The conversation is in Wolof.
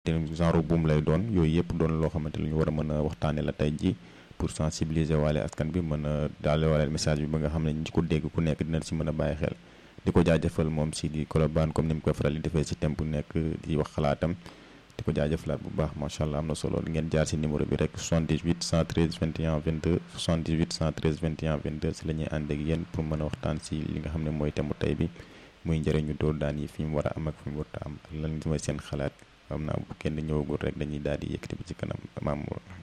genre buum lay doon yooyu yëpp doon loo xamante lu ñu war a mën a waxtaane la tey ji pour sensibiliser waale askan bi mën a daale waale message bi ba nga xam ne ñi ko dégg ku nekk dina si mën a bàyyi xel di ko jaajëfal moom si di Colobane comme ni mu ko faral di defee si thème bu nekk di wax xalaatam di ko jaajëfalaat bu baax macha allah am na solo ngeen jaar si numéro bi rek 78 113 21 22 78 113 21 22 si la ñuy ànd ak yéen pour mën a waxtaan si li nga xam ne mooy thème bu tey bi muy njëriñu dóor daan yi fi mu war a am ak fi mu war a am lan mooy seen xalaat xam naa bu kenn ñëwagul rek dañuy daal di yëkkati bi ci kanam maam